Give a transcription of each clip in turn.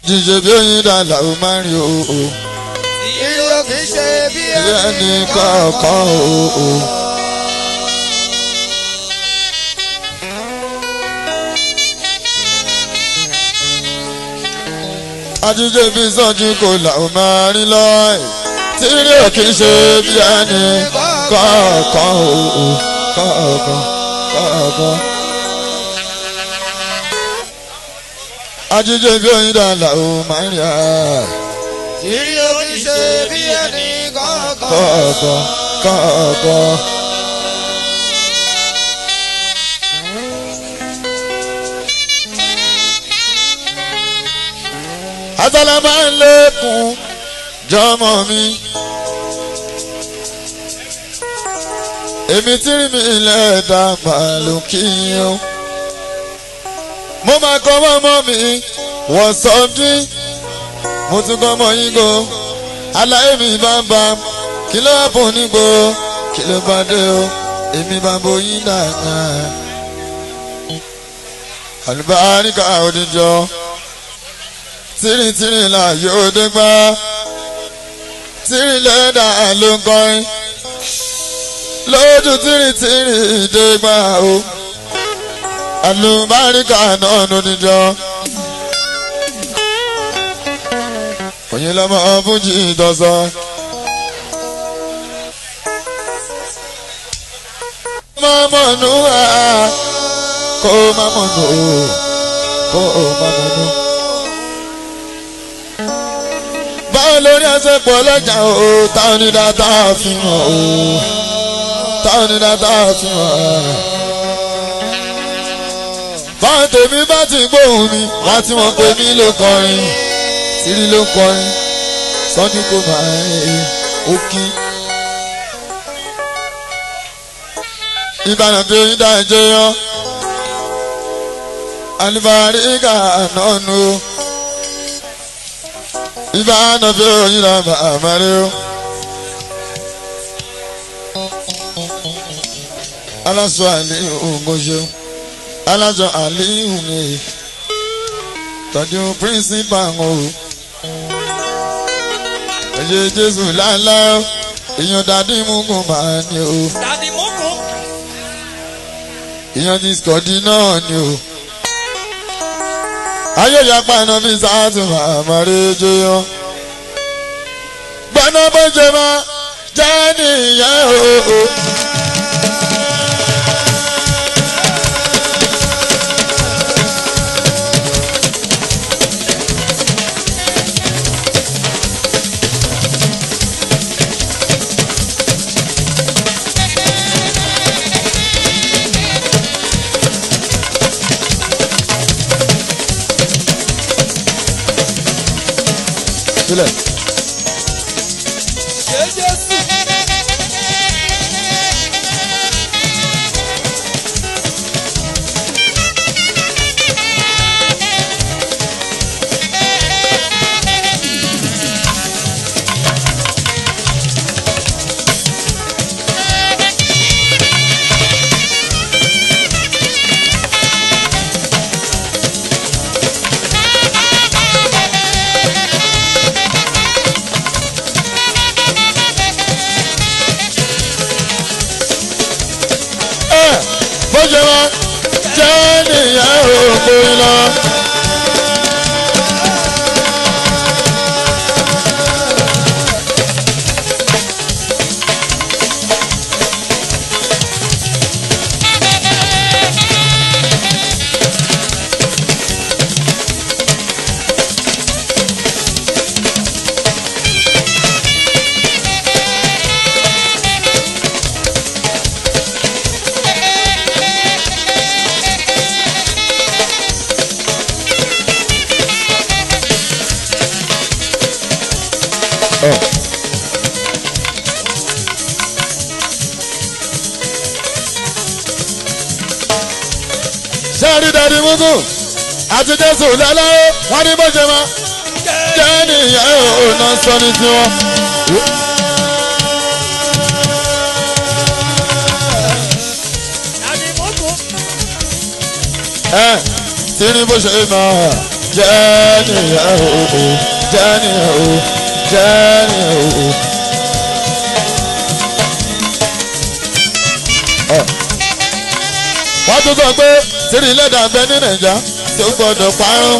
jíjẹ bí oyin dàlà ó máa ń rí o o ìlú kì í ṣe bí bí ẹni kọ̀ọ̀kan o o. àjíjẹ bí sọ́jú kò là ó máa rí lọ ẹ̀ tí rí ò kì í ṣe bí ẹni kọ̀ọ̀kan o o kọ̀ọ̀kan kọ̀ọ̀kan. àjíjẹ bí oyin dàlà ó máa ń rí a ìlú kì í ṣe bí ẹni kọ̀ọ̀kan. kọ̀ọ̀kan kọ̀ọ̀kan. Àtàlà máa ń lékun jọmọ mi. Èmi tí rí mi lẹ́ẹ̀dá pàlù kí o. Mo máa kọ́ mọ́mọ́ mi wọ̀ sọ́dún. Mo tún kọ́ mọ́ yín go aláyé mi bàbá kí ló bò nígbò kí ló bá dé o èmi bá bóyin dàgbà. àlùbáríkà òdìjọ tìrìtìrì là yóò dé gbá tìrì lẹ́dà ló ń kọrin lójú tìrìtìrì dé gbá o àlùbáríkà náà lódìjọ. Oyin lọmọ fújì dọ́sọ. Má mọ̀nú à kó má mọ̀nú kó má mọ̀nú. Báwo lórí ẹsẹ̀ pọ̀ lọ́jà o, táwọn onídà tá a fi hàn o, táwọn onídà tá a fi hàn. Báwọn tèmi bá ti gbóhùn mi, wá tí wọ́n pè mí ló kọrin sírí ló ń kọrin sọ́ni kò máa ń ó kí. ìbànú bí oyin dá ẹjẹ yọ alibarika náà nu ìbànú bí oyin dá màmá rẹ o. aláṣọ àlíhùn mọ́ṣẹ́ aláṣọ àlíhùn mi tọ́jú principal o ẹ̀yẹ jésù láńlá èèyàn dàdí mugun máa ní o dàdí mọ́kù. èèyàn ní skọ̀dí náà ní o ayé ìyapa iná bí sáàtì màmá rẹ̀ jẹyọ gbọ́nà bó ṣe máa jẹ́ nìyẹn o. sílẹ̀. ṣé jésù. ẹ bó ṣe máa jẹ́ nìyẹn o kò lọ. sẹ́ẹ̀rì dàdí mugu àti jésù lẹ́lẹ́ wọ́n ní bó ṣe máa jẹ́ nìyẹn o náà sọ ní tiwọn. dàdí mọ́kù. ẹ tí ní bó ṣe máa jẹ́ nìyẹn o jẹ́ nìyẹn o jẹ́ nìyẹn o. wọ́n tún sọ pé tírí lẹ́dà bẹ ní nàìjà tí ó gbọ́dọ̀ parun.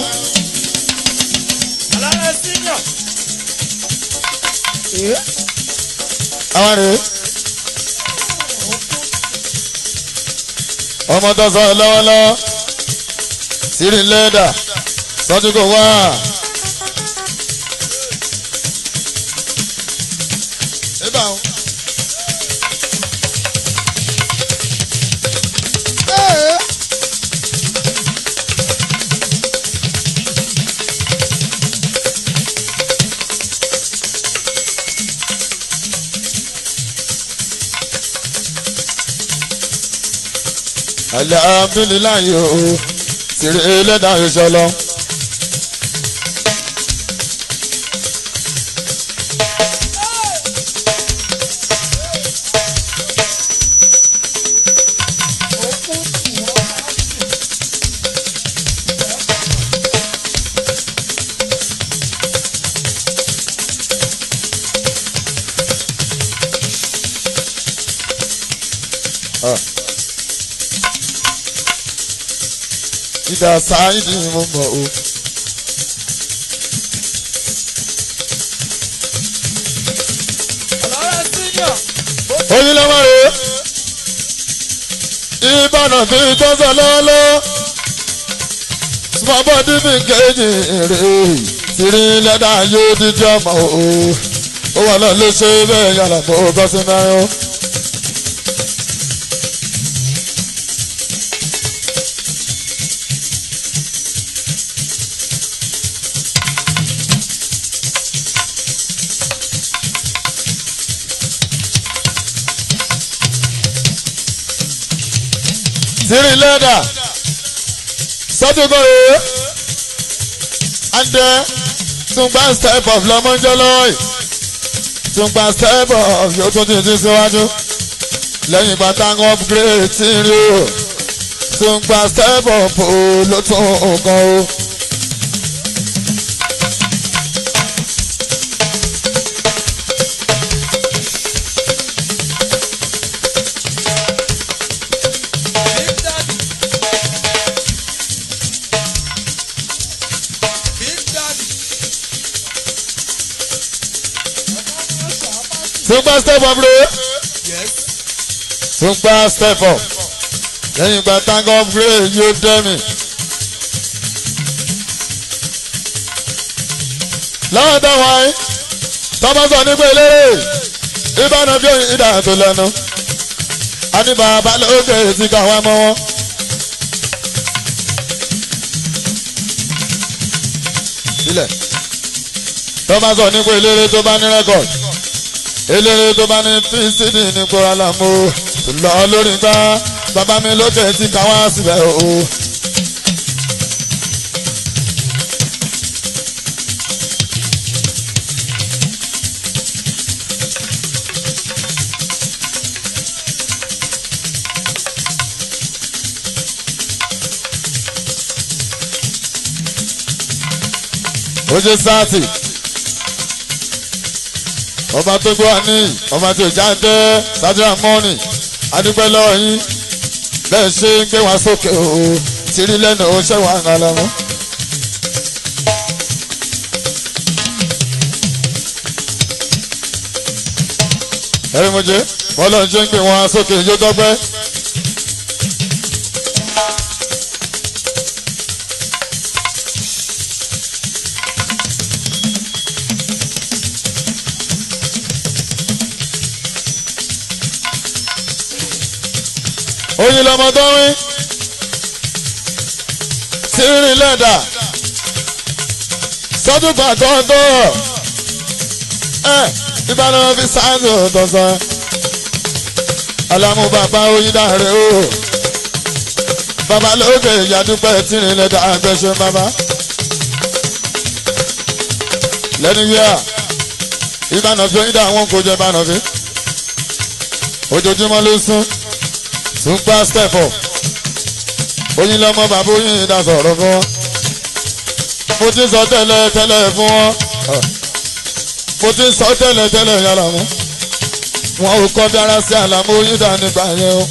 Alárẹ̀ senior. àwọn rèé. ọmọ tó sọ lọ́wọ́lọ́wọ́ tírí lẹ́dà sọ́jú kò wá. ibà o. alhamdulilayi o tìrì ẹlẹ́dà ìṣọlọ. ìdá sáyidì ni mo mọ̀ o. Alárẹ̀ senior. oyin lọ́wọ́ rẹ̀ ìbànú tí tó sọ lọ́wọ́lọ́wọ́ small body mi kejì rẹ̀ tìrí lẹ́dà yóò díjọ́ mọ́ o. ó wà lọ ló ṣe bẹ́ẹ̀ yàrá bó bọ́ sí náà o. tìrí lẹ́dà sọ́tùkọ̀ rẹ̀ and then tungba step of lọ́mọ́jọ́lọ́yì tungba step of yóò tún ti ti síwájú lẹ́yìn ìgbà táwọn upgrade ti rí o tungba step of o ló tún nǹkan o. Big Daddy. Big Daddy. tungba step of rẹ̀ Yes. tungba step of lẹ́yìn ìgbà táwọn upgrade yóò dẹ́mi. lọ́wọ́ táwọn ayé tọ́mọ́sọ nípa eléré ìbáná bí ìdá tó lẹ́nu àní bàbá lókè tí kà wá mọ́ wọn. sílẹ̀ tọ́mọ́sọ nípa eléré tó bá ní rẹ́kọ̀d eléré tó bá ní fíìsìdì nípa alámú lọ lórí gbá bàbá mi lókè tí kà wá síbẹ̀ o. ó ṣe sáàtì ọba tó gbọ́ ní ọba tó jáde sádúrà mọ́ọ̀nì adúpẹ́ lọ́wọ́ yín bẹ́ẹ̀ ṣe ń gbé wá sókè o tìrí lẹ́nu ó ṣẹ́ wà ń lọ́mọ́. ẹ̀rí mo jẹ́ bọ́lá ń ṣe ń gbé wọn sókè yóò dọ́gbẹ́. oyin lọmọ tó wí tírín lẹ́dà sọ́dúnkà tó ń tó ẹ ìbáná fi sáàtì ọ̀tọ̀sán alámú bàbá oyin dáre o bàbá lókè ìyàdúpẹ́ tírín lẹ́dà àgbẹ̀ṣẹ́ bàbá lẹ́nu wíwá ìbáná fi oyin dá àwọn kò jẹ́ ìbáná fi ojoojúmọ́ ló sún tún gbá step up oyin lọmọ bàbá oyin ìdá sọ̀rọ̀ fún wọn. mo ti sọ tẹ́lẹ̀ tẹ́lẹ̀ fún wọn mo ti sọ tẹ́lẹ̀ tẹ́lẹ̀ yàrá mú wọn ò kọ́ bí ara sí àlàmú yídà nígbà yẹn o.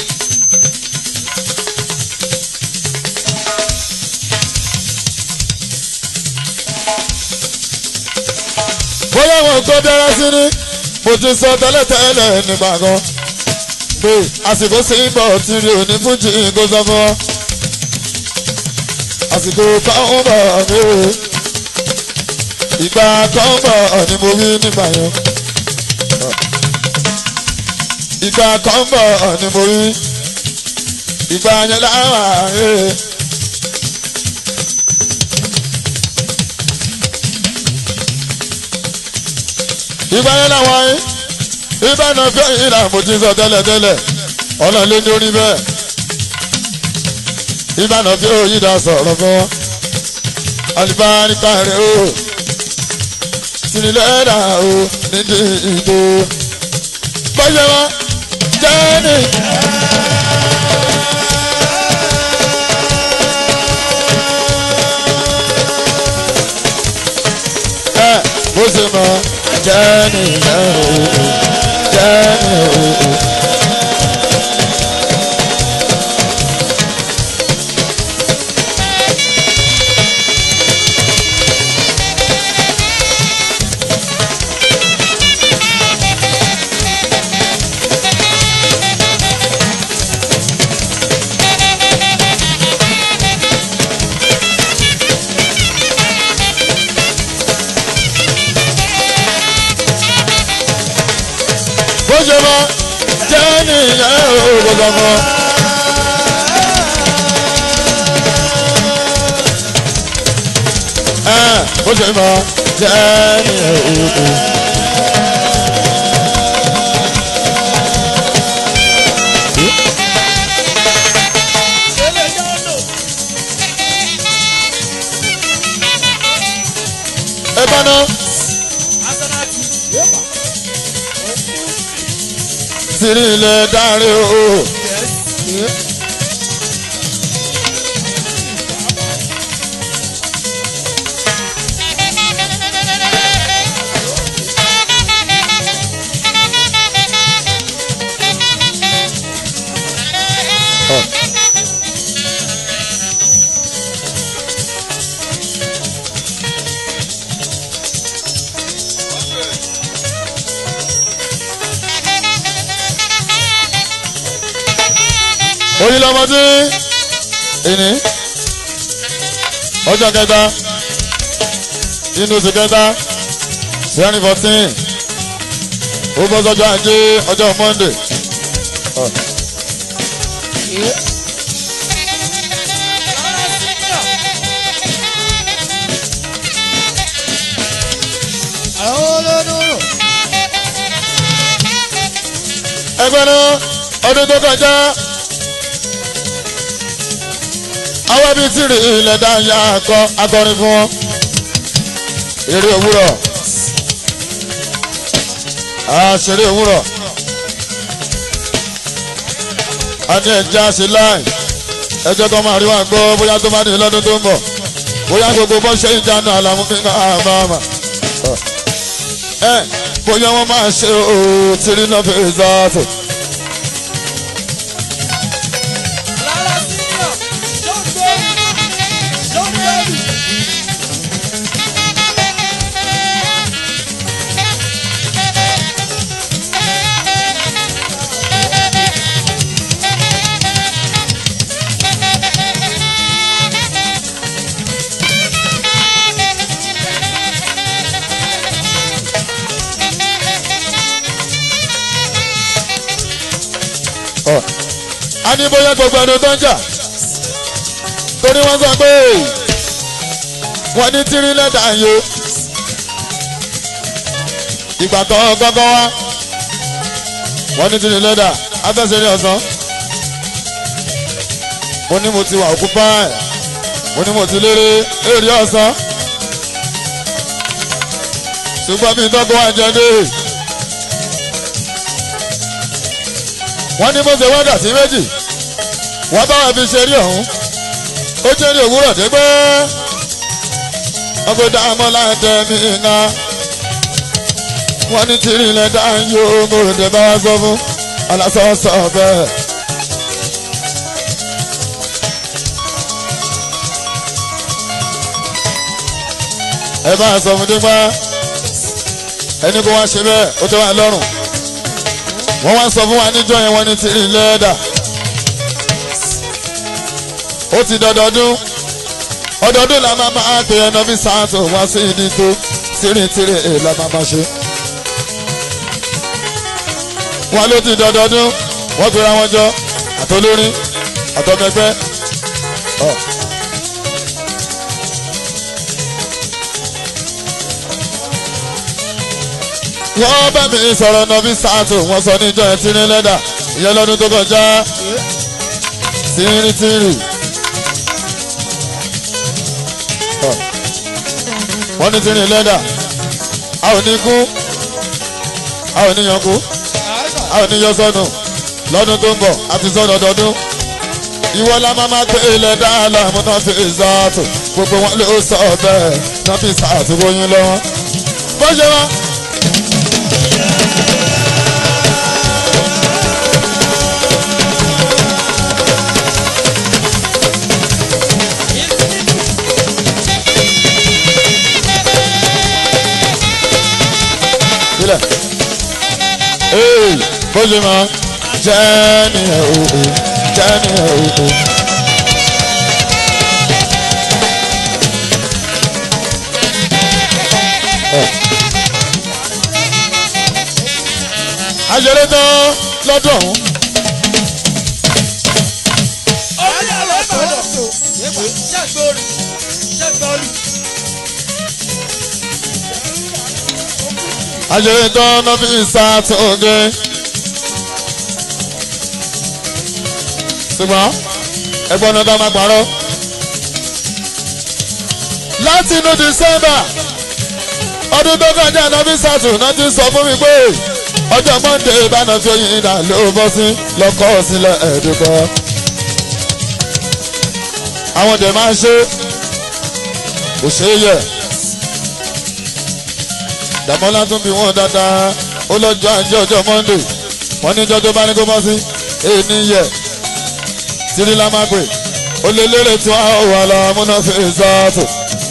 bóyá wọn kọ́ bí ara sí ni mo ti sọ tẹ́lẹ̀ tẹ́lẹ̀ nígbà kan pé àsìkò sí bọ̀ tí rí òní fújì kó sọ fún wọn àsìkò káwọn bọ̀ ní o ìgbà kan bọ̀ ni mo wí nígbà yẹn ìgbà kan bọ̀ ni mo wí ìgbà yẹn láwà ee. ìgbà yẹn làwọn yìí ìbànú fẹ́ yìí là mo ti sọ tẹ́lẹ̀tẹ́lẹ̀ ọlọ́run ló ní orí bẹ́ẹ̀ ìbànú fẹ́ yìí dá sọ̀rọ̀ fún wọn alibárika rẹ̀ o tìrìlẹ́dà o nídìí ìdó bọ́yẹ̀ wọn jẹ́ni. ẹ bó ṣe mọ jẹ́ni ẹ o jẹ́ni o. bó ṣe mọ jẹ́ni ẹ o gbogbo ọmọ. ẹ bó ṣe mọ jẹ́ni ẹ o. ẹ bá náà. tìrì ilẹ̀ dárí o. oyin lọmọdé ìní ọjọ́ kẹta inú oṣù kẹta twenty fourteen ó bọ́ sọ́jọ́ ajé ọjọ́ monday. ẹgbẹ́ náà ọdún tó kọjá àwọn ibi tí rí ilẹ̀ dáńyà akọ akọrin fún wọn eré òwúrọ̀ àṣeré òwúrọ̀ a ní ẹja ṣe láì ẹjọ́ kan máa rí wa gbọ́ bóyá tó máa ní lọ́dún tó ń bọ̀ bóyá gbogbo bọ́ ṣe ń jánu àlàmú fi máa máa mà ẹ bóyá wọ́n máa ṣe òòó tìrí náà fi zàtò. a ní bóyá gbogbo ẹni tó ń jà torí wọ́n sọ pé wọ́n ní tírí lẹ́tà yó ìgbà tó gọ́gọ́ wá wọ́n ní tírí lẹ́tà afẹ́sẹ̀rẹ́ ọ̀sán mo ní mo ti wà òkú báyìí mo ní mo ti lérè èrè ọ̀sán ṣùgbọ́n mi tọ́kọ wá jẹ dé. wọ́n ní bó ṣe wákàtí méjì wọ́n bá wà fi ṣe rí ọ̀hún ó jẹ́ ní òwúrọ̀ dégbé ọgbẹ́dá mọ́ládẹ́mí ńlá wọ́n ní tìrì lẹ́dá yóò mo dé bá wá sọ fún alásọ̀ọ́sọ̀ bẹ́ẹ̀. ẹ bá a sọ fún dípá ẹni kó wá ṣe bẹ́ẹ̀ ó tẹ́ wá lọ́rùn wọ́n wá sọ fún wa níjọ́ yẹn wọ́n ní tìrì lẹ́dà ó ti dọdọọdún ọdọọdún la máa máa pè ẹnà bí sáàtò wá sí ìdí tó tìrìtìrì la máa máa ṣe. wọn ló ti dọdọọdún wọ́n pera wọn jọ àtolórin àtọmẹgbẹ́. wọ́n bá mi sọ̀rọ̀ nọ́bí sáàtò wọ́n sọ níjọ́ ẹ̀ tírín lẹ́dà ìyẹn lọ́dún tó kọjá tìrìtìrì. wọ́n ní tírín lẹ́dà a ò ní kú a ò ní yan kú a ò ní yọ sọnù lọ́dún tó ń bọ̀ àti sọ́dọ̀ ọdọọdún ìwọ la máa máa pé ilẹ̀ dáhàlà mo náà fi ìzàtò gbogbo wọn ló sọ bẹ́ẹ̀ náà fi sàtò wọnyí lọ́wọ́ bó ṣe wá. sílẹ̀. Ee, bó ṣe máa jẹ́ nìyẹn o, jẹ́ nìyẹn o. Àṣẹlẹ̀ tán lọ́dún ọ̀hún. ọjà lọ́sọ̀rọ̀ ṣẹ́gbórí ṣẹ́gbórí. Àṣẹlẹ̀ tán náà fi ṣàtúnṣe. Ṣùgbọ́n ẹgbọ́n náà dá máa parọ́. Láti inú December ọdún tó kọjá náà fi ṣàtún náà ti sọ fún mi pé ọjọ́ Monday ìbáná fi oyin ìdá ló bọ́ sí lọ́kọ́ sílẹ̀ ẹ̀ẹ́dùkọ́. Àwọn dẹ̀ máa ń ṣe kò ṣeé yẹ dàmọ́lá tún bí wọ́n dáadáa ó lọ́jọ́ àjẹ́ ọjọ́ monday wọ́n ní jọ́jọ́ bá ní kó bọ́ sí èyí yẹ tírí la máa pè ó lé lérè tí wọ́n á wà lọ múná fi ṣáàtò.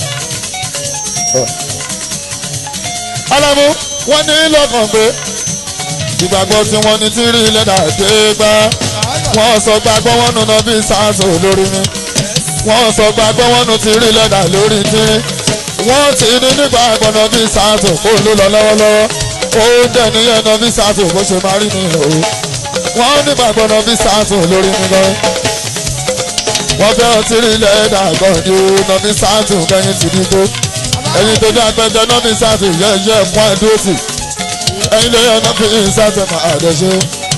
alámú wọ́n ní lọ́kàn pé ìgbàgbọ́ tí wọ́n ní tírí lẹ́dà dé gbá wọ́n sọ gbàgbọ́ wọn nù náà bí ṣáàtò lórí mi wọ́n sọ gbàgbọ́ wọn nù tírí lẹ́dà lórí tírí wọ́n ti ní nígbà gbọ́dọ̀ bí sáàtò kó ló lọ lọ́wọ́lọ́wọ́ ó dẹ̀ níyẹn náà bí sáàtò bó ṣe máa rí ni o wọ́n nígbà gbọ́dọ̀ bí sáàtò lórí mi lọ. wọ́n fẹ́ ọtí rí lẹ́ẹ̀dà gan ni o náà bí sáàtò kẹ́yìn ti dìbò ẹ̀yin tó dá pẹ́jọ náà bí sáàtò yẹ́yẹ́ fún ẹ̀dúrótì ẹ̀yin lè yẹ náà bí sáàtò máa dẹ̀ ṣe.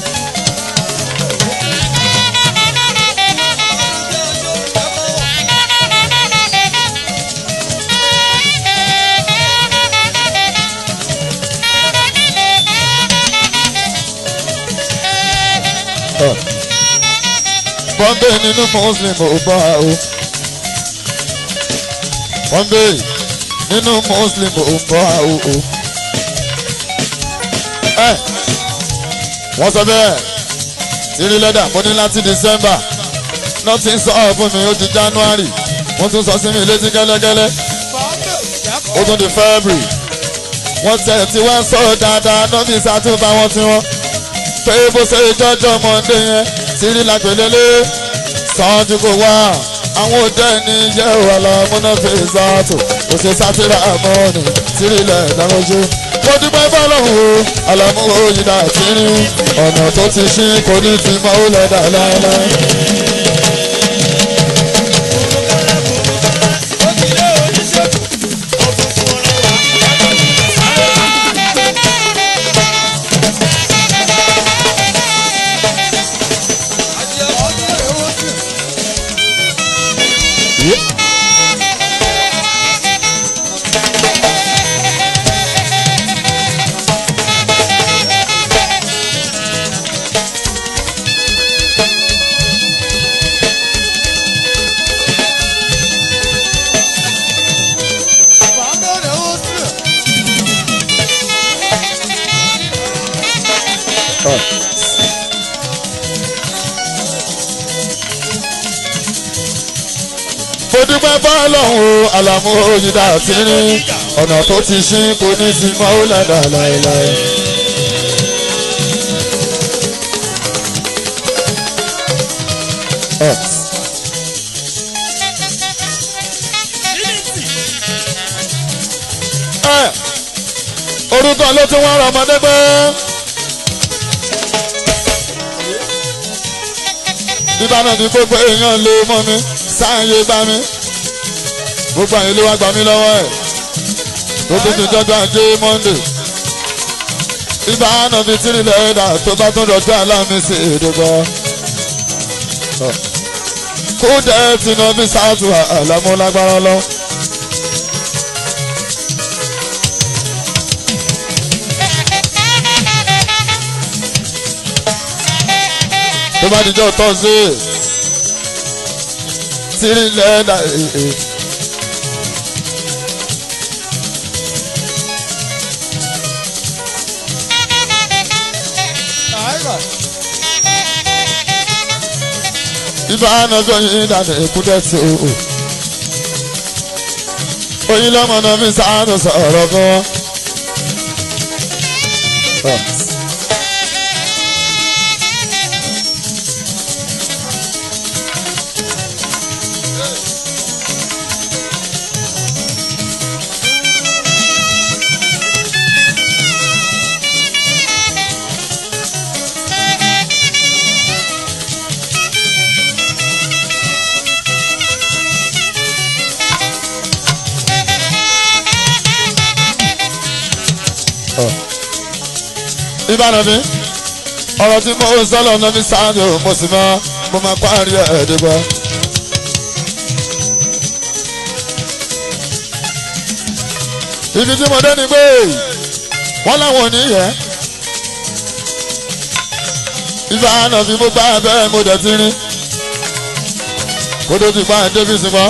bọ́m̀bé nínú muslim ò bá o bọ́m̀bé nínú muslim ò bá o o. ẹ wọ́n sọ bẹ́ẹ̀ tírí lẹ́dà mo ní láti december náà ti ń sọ ọ́ fún mi ó di january wọ́n tún sọ sí mi létí gẹ́lẹ́gẹ́lẹ́ ó tún di february wọ́n tẹ̀ tí wọ́n sọ dáadáa náà bí sàtúbà wọn tí wọ́n pé bó ṣe jọjọ́ mọ́ndé yẹn tírí lágbèlélé sanju kò wá àwọn òde ní yẹ wà lọ múná fèsì àtò kò ṣe sátìrà mọ́ọ̀nì tírí ilẹ̀ ìdáwọ́jú. mo dúpẹ́ fọlọ́hún o àlàmúhó yìí tírí ọ̀nà tó ti ṣí kò ní ti mọ́ ó lọ́dà láéláé. dúpẹ́ fọ́lọ́hún o àlàmú òyìnbá tí ní ọ̀nà tó ti ṣí kò ní sí mọ́ ó lẹ́dà láéláé. ẹ ẹ orúkọ ló tún wọ́n rọ ọmọdé pé. ìbáná ni gbogbo èèyàn lè mọ mi sáàyè bá mi gbogbo àyè ló wá gbà mí lọ́wọ́ ẹ̀ tó tún ti dọ́jọ́ ajé monde ìbáná fi tírí lẹ́ẹ̀dà tó bá tún dọ̀jọ́ aláàmísì ìdìbò kó dẹ́ tinubu sáàtù àlámúlágbára lọ. tó bá dijọ́ tọ́sí tírí lẹ́ẹ̀dà èè. ibà ànàjọ yìí dànù èkúté tí o o. oyin lọ́mọ náà fi sáánù sọ̀rọ̀ fún wọn. ìbára mi ọ̀rọ̀ tí mo sọ́lọ̀ náà fi sáájú mo sì máa mo máa parí ẹ̀ẹ́dẹ́gbọ́. ibi tí mo dé ni pé wọ́n láwọn ò ní yẹ. ìbára fi mo bá bẹ́ẹ̀ mo dẹ̀ ti rí kó tó ti pa davis mọ́.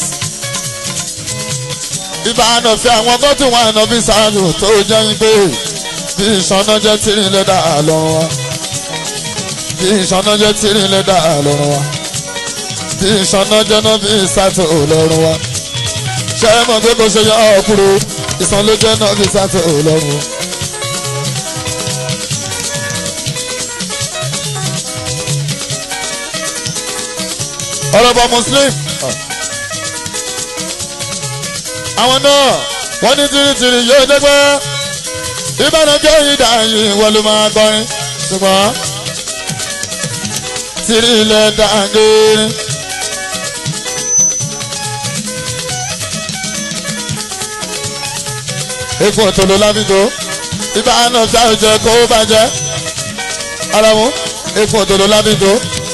ìbára fi àwọn gọ́tù wọn àná fi sáájú tó jẹ́ yín pé bí ìṣáná jẹ́ tìrín lẹ́dà lọ́rùn wa bí ìṣáná jẹ́ tìrín lẹ́dà lọ́rùn wa bí ìṣáná jẹ́ náà bí ìsàtò lọ́rùn wa ṣé ẹ mọ̀ pé kò ṣe yọ ọkùnrin ìsan ló jẹ́ náà bí ìsàtò lọ́rùn wa. ọlọ́bọ̀ muslim àwọn náà wọ́n ní tìrìtìrì yóò dẹ́gbẹ́ ìbánajọ́ ìdá yìí wọ́n ló máa kọrin ṣùgbọ́n tìrì ilẹ̀ dàgẹ́rẹ́. epo òtòló lábìgò ìbáná ṣàwùjẹ kó bàjẹ́ aramu epo òtòló lábìgò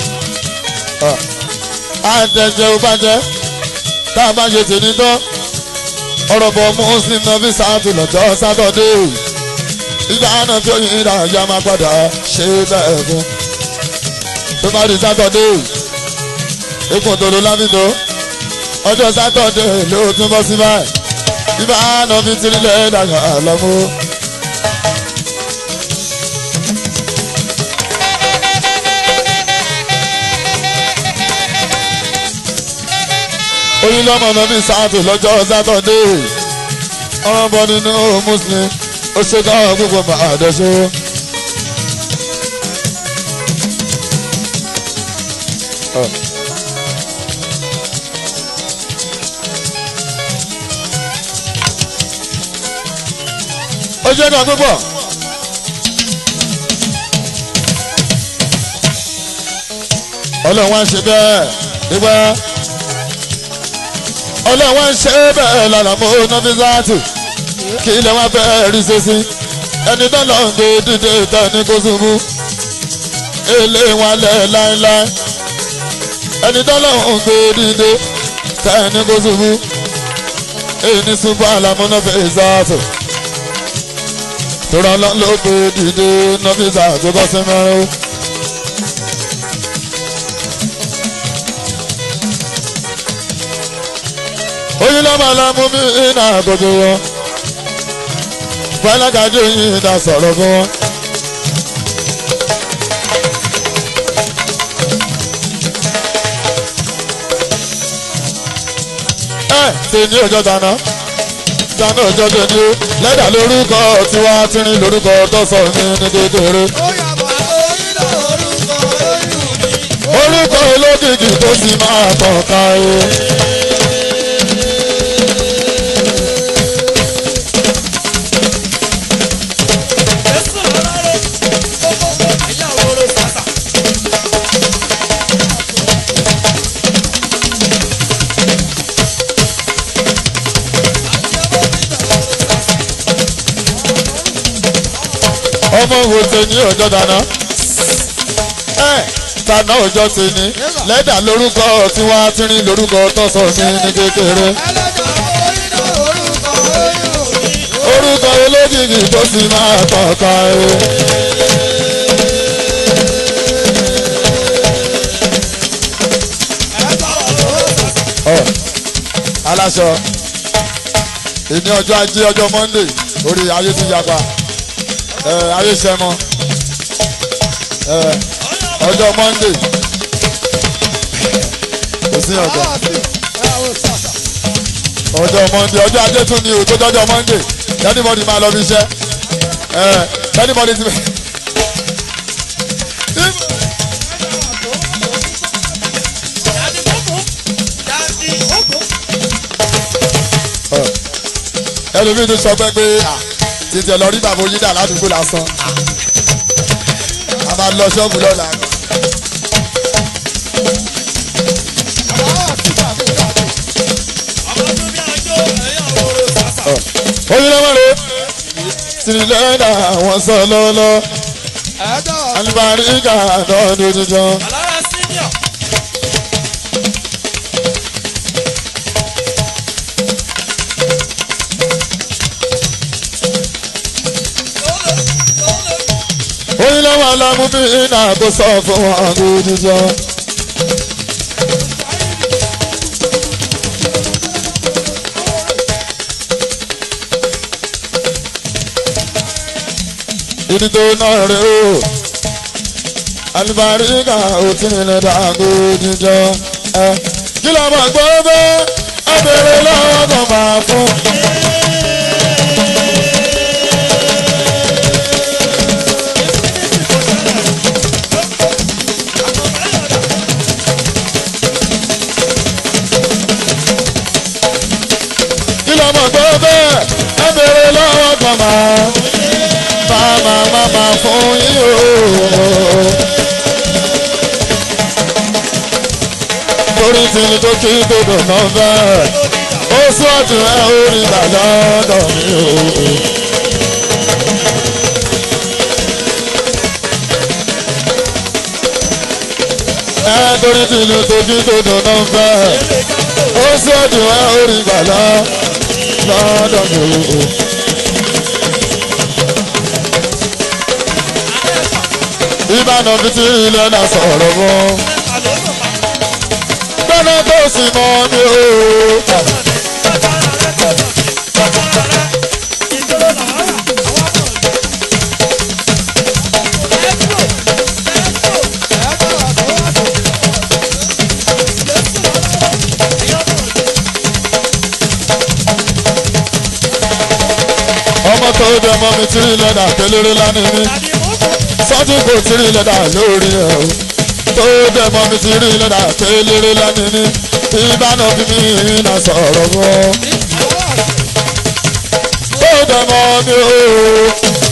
àtẹ̀jẹ́ ò bàjẹ́ tá a bá ṣe tèmi tán ọ̀rọ̀ bọ̀ muslim náà fi sáàtù lọ́jọ́ sátọ̀dé ìgbà náà tí oyin ìdá ìyá máa padà ṣe bẹ́ẹ̀ fún tó bá di sátọ̀dé ikùn tó ló lábìdó ọjọ́ sátọ̀dé ló tún bọ́ sí báyìí ìgbà náà fi tirílẹ̀ dàgbà lọ́mú. oyin lọ́mọ náà fi sáàtù lọ́jọ́ sátọ̀dé ọ̀rọ̀ bọ̀ nínú muslim ó ṣe ká gbogbo máa dẹ́sọ́. ó ṣe ká gbogbo. ọlọ́run wá ń ṣe bẹ́ẹ̀ nígbà ọlọ́run wá ń ṣe bẹ́ẹ̀ lára mọ́ nọ́fíìsì kí ilẹ̀ wọn fẹ́ rí sẹ́sí ẹni tó lọ ń gbé dídé tán ní kó ṣubú èlé wọn lẹ̀ láéláé ẹni tó lọ ń gbé dídé tán ní kó ṣubú èyí ní ṣubú àlàmúná fẹ́ ṣáàtò tòrọ lọ ló gbé dídé nọ́fíìsà tó bọ́ sí mẹ́rin. oyin lọ́mọ lọ́mú mi iná àgọ́jọ́ wọn fọlákàjọ yìí dá sọ̀rọ̀ fún wọn. ṣe ní ọjọ́ dáná dáná ọjọ́ tó ní ó lẹ́dà lórúkọ tiwa tírín lórúkọ tó sọ mí ní kékeré ó yàgbọ́ onílò orúkọ oyún mi. orúkọ olókìkí tó sì máa tàn ká o. Jésù lọ́lọ́rẹ́ kókó ẹ̀yà òróró sàṣà. ọmọ wo ṣe ní ọjọ́ dáná ẹ dáná ọjọ́ ṣe ní lẹ́dà lórúkọ tiwa tírín lórúkọ tó sọ mí ní kékeré ẹlẹ́dàá onílò orúkọ oyún mi. orúkọ olókìkí tó sì máa tàn ká o. ẹ̀ẹ́dàá òróró sàṣà. Ọ, aláṣọ ìní ọjọ́ ajé ọjọ́ monday orí ayé ti yapa ẹ ayé sẹmọ ẹ ọjọ́ monday kò sí ọjọ́ ọjọ́ monday ọjọ́ ajé tún ní òtó jọjọ́ monday anybody máa lọ bí iṣẹ́ ẹ anybody ti bẹ. ẹlòmíì tún sọ pé pé à, títí ẹ lọ rí bàbá oyídà ládùúgbò lásán a máa lọ ṣọ́ọ̀bù lọ́la. oyin lọ́wọ́ rẹ̀ tìrìlẹ́dà àwọn sọ lọ́lọ́ alibarika lọ́dún tuntun. oyin lọ́wọ́ alámúbí iná tó sọ fún wọn lọ́dún tuntun. ìdí tó náà rè o alibarika ò tí ì lè dàgbò jíjọ ẹ kí ló máa gbọ́ bẹ́ẹ̀ ẹ bèrè lọ́wọ́ kan máa fún. kí ló máa gbọ́ bẹ́ẹ̀ ẹ bèrè lọ́wọ́ kan máa máma máma fún yín o. torí tí ní tó kí gbogbo náà bẹ́ẹ̀ ó sún ọ̀tún ẹ̀ ó rí gbà lọ́dọ̀ mi o. ẹ torí tí ní tó kí gbogbo náà bẹ́ẹ̀ ó sún ọ̀tún ẹ̀ ó rí gbà lọ́dọ̀ mi o. ìbànú fi ti ilẹ̀ náà sọ̀rọ̀ mọ́. gbọ́dọ̀ tó sì mọ́ mi o. ọmọ tó dé ọmọ mi ti rí lẹ́dà pélére lánìí mi sọ́jú kò tí rí lẹ́dà lórí ẹ̀ o tó dé ọmọ mi ti rí lẹ́dà pélére lánìí mi ìbánu fi mi iná sọ̀rọ̀ mọ́ tó dé ọmọ mi o.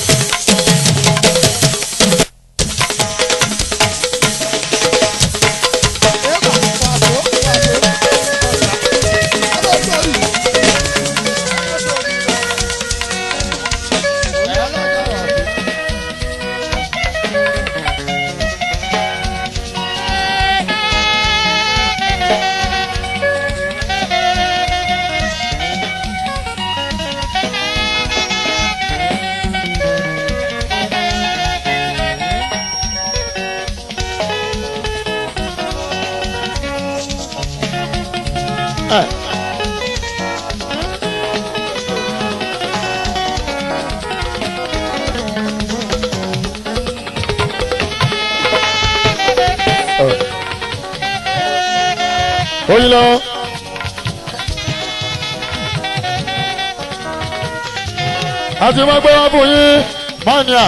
oyin lọ àti máa gbé wọn fún yín mania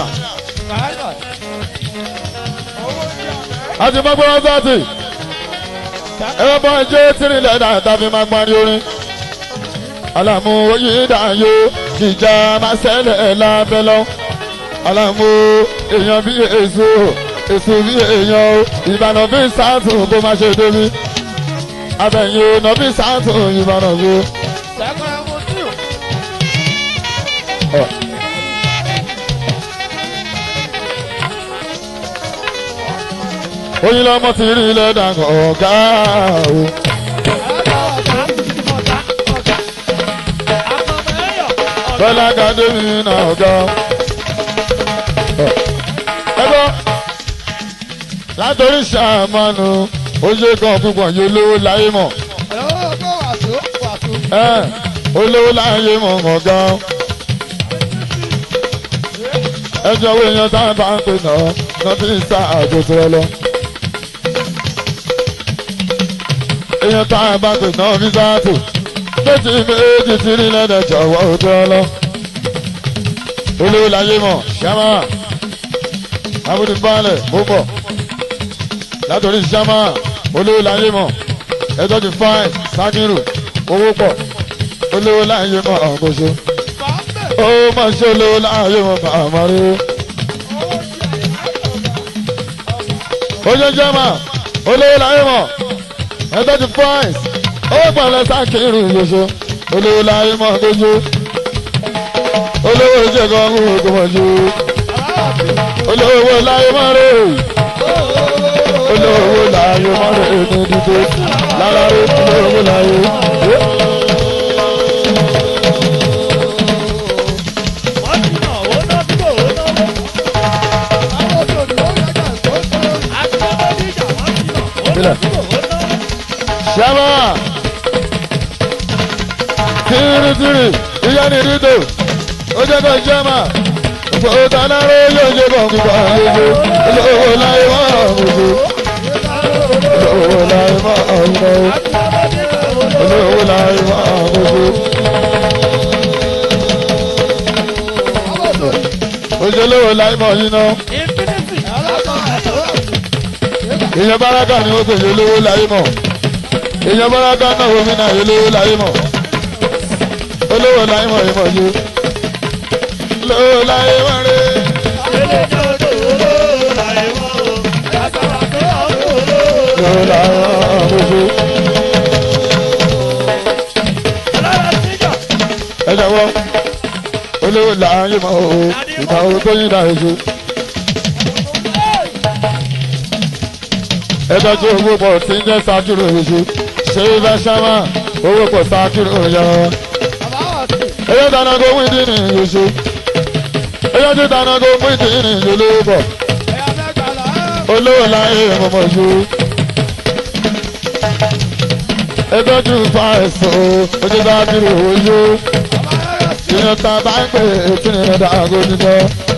àti máa gbé wọn sọ́ọ̀tì ẹ̀rọ bọ́ ẹjẹ́ tìrìlẹ̀ náà tàbí máa gbọ́n orin alamu oyin dayo ìjà máa ṣẹlẹ̀ lábẹ́ lọ alamu èèyàn bí èso èso bí èèyàn o ìbànú bí sáàtù kó má ṣe débi abẹ́yìn ọ̀nà bí sáàtù ìbànú bí. oyin lọmọ ti rí ilẹ̀ dàgbọ̀ ọ̀gá o. bọ́lá kàdémi náà ọ̀gá. ẹ gbọ́ látòrí ṣàmánu oṣù kan púpọ̀ yóò lówó láyé mọ̀ ẹ olówó láyé mọ̀ ọ̀gá. ẹjọ́ wo èèyàn tá a bá ń pè náà náà fi ń sá àjòtò ẹ lọ. èèyàn tá a bá pè náà fi sáàtò méjì méjì tí ní lẹ́dẹ̀ jọ̀wọ́ òjò lọ. olówó láyé mọ̀ ṣámá abúlé balẹ̀ ó bọ̀ látòrí ṣámá olówó láyé mọ̀ ẹjọ́ ti fáìn sákìrù owó pọ̀ olówó láyé mọ̀ ọ̀gbọ̀ṣọ. ó mà ṣe olówó láyé mọ̀ bàmá rí. ojú ṣámá olówó láyé mọ̀ ẹjọ́ ti fáìn ó pọ̀lẹ́ sákìrù yòṣó olówó láyé mọ̀ gbójú olówó ìjẹ̀kọ̀ ń gbòmọ̀jú olówó láyé mọ̀ rè olówó láyé mọ̀ rè ní dídé lára rè olówó láyé. Ṣẹ́mà tìrìtìrì ìyá ni dídò ó jẹ́ kó ṣẹ́mà òpó tanáró yóò ṣe kàn kíkọ́ àlejò olówó láyé mọ́ àmójú olówó láyé mọ́ àmójú olówó láyé mọ́ àmójú. Òṣèlówó láyé mọ́ yín náà. Èèyàn báràkà ni ó pèsè olówó láyé mọ́ èèyàn báraka náà omi náà olówó láyé mọ̀ olówó láyé mọ̀ yìí mọ̀ yìí olówó láyé mọ̀ rẹ̀ olówó láyé mọ̀ rẹ̀ ẹ jọ̀wọ́ olówó láyé mọ̀ o ìgbà wo tó yín dà èso. ẹ tọ́jú owó pọ̀ tí ń jẹ́ sákìrò èso ṣé ibà ṣámà owó pọ̀ sákìrò yọ. Eyọ́ dáná kó mú ìdí nìyí oṣù. Eyọ́ tí dáná kó mú ìdí nìyí olówó bọ̀. Olówó láyé mọ̀mọ́ ju. Ẹgbẹ́jú fa ẹ̀sọ́ ojú sákìrò ojú. Ìyẹn ta bá ń pè é tí nìyẹn dàgó nígbà.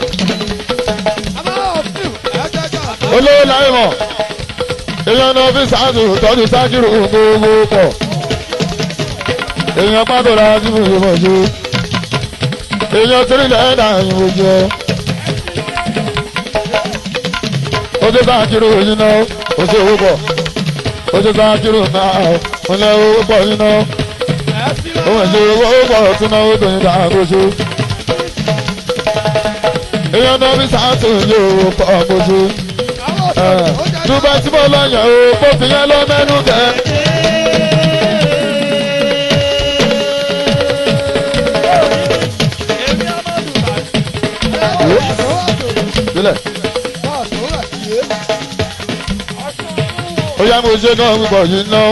Olówó láyé mọ̀ èèyàn náà fi sáàtù tọ́jú sákìrù gbogbo pọ̀ èèyàn pàtó ra sí fún ìmọ̀ ju èèyàn tírílẹ̀ ẹ̀dá ìwò jẹ ojú sákìrù yìí náà ojú owó pọ̀ ojú sákìrù náà ọ̀lẹ́ owó pọ̀ yìí náà òun ẹ̀ṣẹ̀ owó pọ̀ tún náà ó tóyin dáa gbóṣù èèyàn náà fi sáàtù yóò pọ̀ gbóṣù dubai tí mo lọ yàn o kó fi yẹn lọ mẹ́nu kẹ́. sílẹ̀ ó yá mo ṣe náà púpọ̀ yìí ná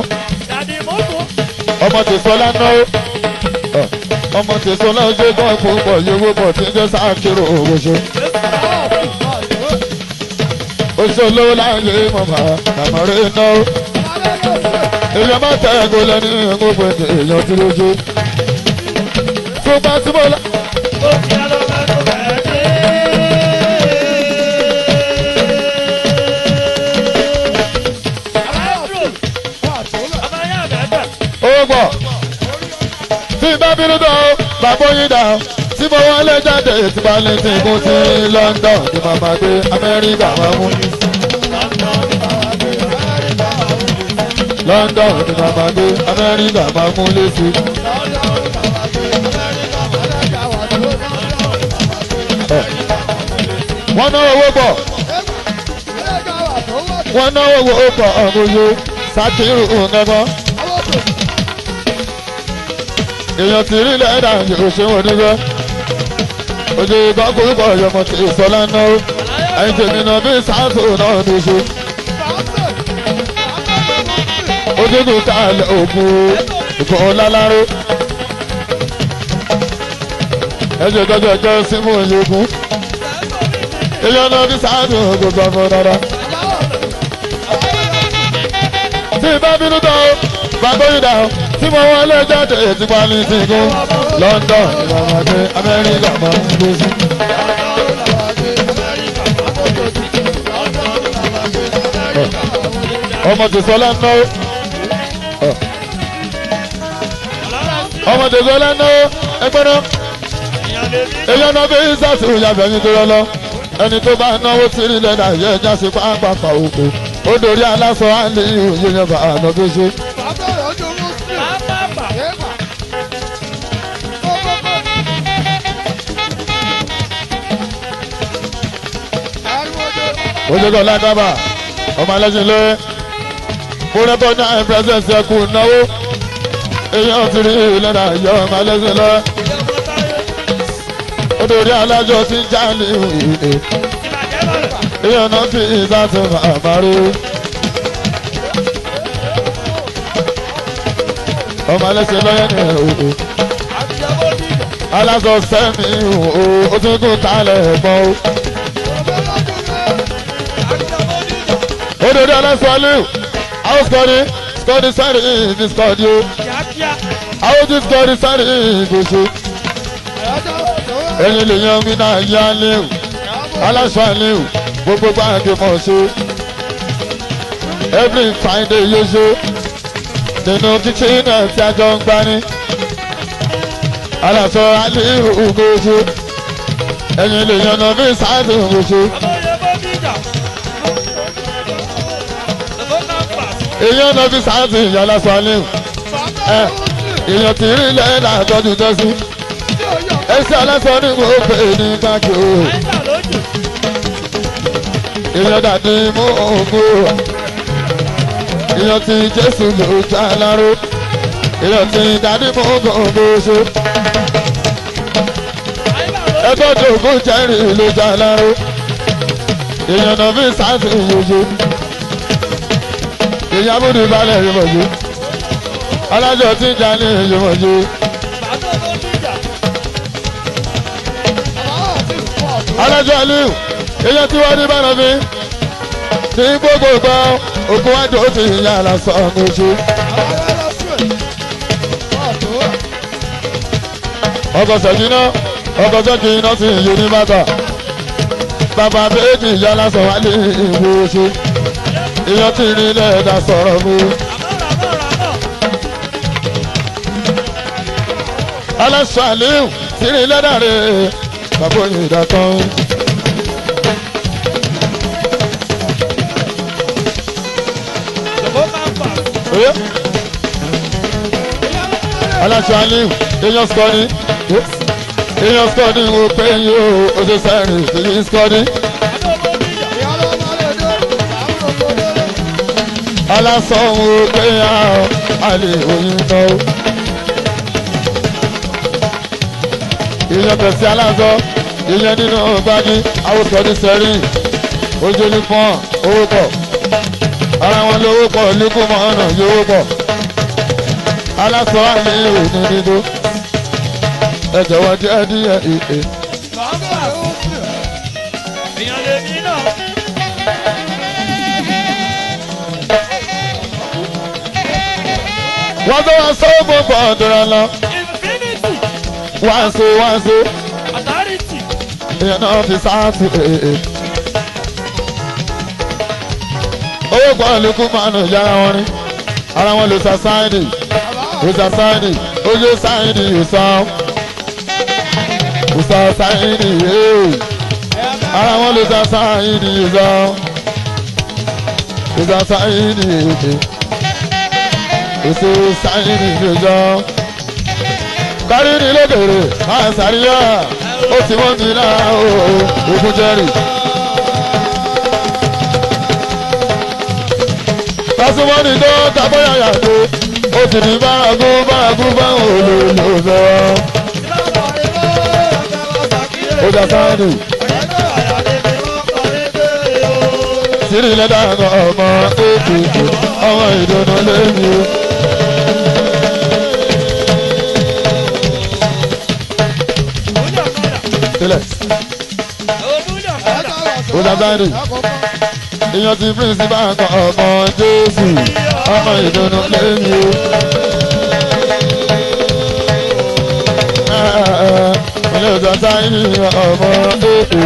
ọmọ tèsọ́lá ná ọmọ tèsọ́lá ṣe náà púpọ̀ yìí owó pọ̀ tí ń jẹ́ sáà kéré òwòṣe oṣooṣo láyé mọ̀mọ́ àmọ́rẹ́ iná. èèyàn máa tẹ ẹ̀gọ́ lẹ́ni gbogbo èèyàn tí lójú. ṣùgbọ́n tí mo lọ. ó gbọ́ tí bá bínú dán bàbá yín dà tí mo wọlé jáde tí bá lè ti kún sí London ní màmá gbé Amẹ́ríkà máa mú. London ní màmá gbé Amẹ́ríkà máa mú lẹ́sí. wọ́n náwó owó pọ̀ wọ́n náwó owó pọ̀ ọ̀gbọ̀yọ sátìrù nǹkan. èèyàn ti rí lẹ́dà òṣèwọ̀n onígbẹ́ ojú ìkọ́kùnrin pọ̀ yọmọ tí ìsọlá náà ẹ̀yìn tèmi náà bí sáàtò náà ní ṣe. ojúkù kálẹ̀ ògùn ìfọ̀n láláró. ẹ̀jẹ̀ tọ́jú ọjọ́ símú ìyókùn. èèyàn náà bí sáàtò gbogbo ọmọ dáadáa. tí ìbá bínú tán o bàbá yìí dà o tí mo wọlé jáde tí wọ́n ní ti kún London ìrọ̀mọdé Amẹ́ríkà máa ń gbé sí. ọmọ tẹsán lẹ́nu ọmọ tẹsán lẹ́nu ẹgbẹ́ náà èyàn náà fi ìsàtì ìyàbẹ̀ yín tó lọ́lọ́ ẹni tó bá náwó tí rí lẹ́dà yẹ ẹja sí pápákọ̀ òkú ó dorí aláṣọ àlè ìyẹn bá àná tó ṣe. ojúkọ̀ lágbàbà ọmọ ẹlẹ́sìn lé múrẹ́tọ́ ní àyìn pẹ́sẹ̀nsì ẹkù náwó èyàn ti rí ìlẹ́nà yọ ọmọ ẹlẹ́sìn lọ odòrí alájọ tí ń já ní ìwé èyàn náà fi ìsàtún àmàrí ọmọ ẹlẹ́sìn lọ́yẹ́ ní ìwé aláṣọ sẹ́mi ó tún kún tálẹ̀ ẹ̀gbọ́n o. Ododo alasọ́lù, àwọn sọ́ọ̀dì, sọ́ọ̀dì sọ́ọ̀dì ní sọ́ọ̀dì o. Àwọn tí sọ́ọ̀dì sọ́ọ̀dì ìgbésẹ̀. Ẹyin lè yan mi náà yá léwu, aláṣọ léwu, gbogbo báńkì mọ̀ ṣe. Every Friday yóò ṣe. Nínú kíkí náà tí a jọ ń gbani. Aláṣọ aléwu gbèsè. Ẹyin lè yan náà bí sáàdì gbèsè. èèyàn náà fi sáàtì ìyá lásán alẹ́ ẹ èèyàn kì í rí ilẹ̀ náà tọ́jú tẹ́sí ẹsẹ̀ alásán ní mo pè ní káàkiri o èèyàn dàdí mú ògùn èèyàn ti jésù ló já láró èèyàn ti dàdí mú ògùn bó ṣe ẹgbẹ́ tó ògùn jẹ́rìí ló já láró èèyàn náà fi sáàtì ìyóyó èyàn múdi balẹ̀ ìmọ̀jú alájọ tí ń jà ní ìmọ̀jú. alájọ aliu èyàn tí wọ́n ní bára mi tí gbogbo gbọ́ òkú wájú ó ti yà lásán ọ̀gbọ̀nsú. ọkọ̀ sẹ̀kínà ọkọ̀ sẹ̀kínà sì yé ní bàtà bàbá méjì yà lásán wálé ìwòsàn èèyàn tí ní ilé ẹ̀dá sọ̀rọ̀ mi. aláṣọ àlíhùn tí ní ilé ẹ̀dá rẹ̀ bàbá òyìn ìdàtàn. aláṣọ àlíhùn èèyàn sọ ni èèyàn sọ ni mo pé yín o ó ṣe sẹ́rìn èyí sọ ni. alásọ̀hún pé a lè oyin tán o. ìyẹn tẹ̀sí aláṣọ ìyẹn nínú gbági awùsọ̀ ní sẹ́rìn ojú ní pọ́n owó pọ̀ ara wọn lówó pọ̀ líkù mọ́ ọ̀nà yówó pọ̀ aláṣọ àmì òní nínú ẹ jọ̀wọ́ díẹ̀ díẹ̀ ìpè. èèyàn lè ní náà. wọ́n tó wá sọ́ọ̀bù pọ̀ ọ̀dọ̀rọ̀ lọ infinity wáṣọ wáṣọ authority ìyẹn náà fi sáàtì èè. owó pọ̀ lókun máa nù yára wọn rí ara wọn lè sa sáìdì lè sa sáìdì ojú sáìdì ìsàn ìsọ sáyìnì yéé ara wọn lè sọ sáyìnì ìsọ ìsọ sáyìnì yéé ìsọ sáyìnì ìsọ kárí ní lókèrè máa sàríyá ó ti wọ́n mi náà ó ogun jẹ́rì. tásùmọ́nì tó tàbọ̀yà yàtọ̀ ó ti ní bárakú bárakú báwọn olóòlò fẹ́. ó jà sáyẹ́nì sírí lẹ́dà ọmọ ètùtù ọmọ ìdùnnú lẹ́yìn o. sílẹ̀ ó jà sáyẹ́nì èèyàn ti pírísìpà kan ọmọ jésù ọmọ ìdùnnú lẹ́yìn o. ilé ìjọ sáyẹ́nì ọmọ ètùtù.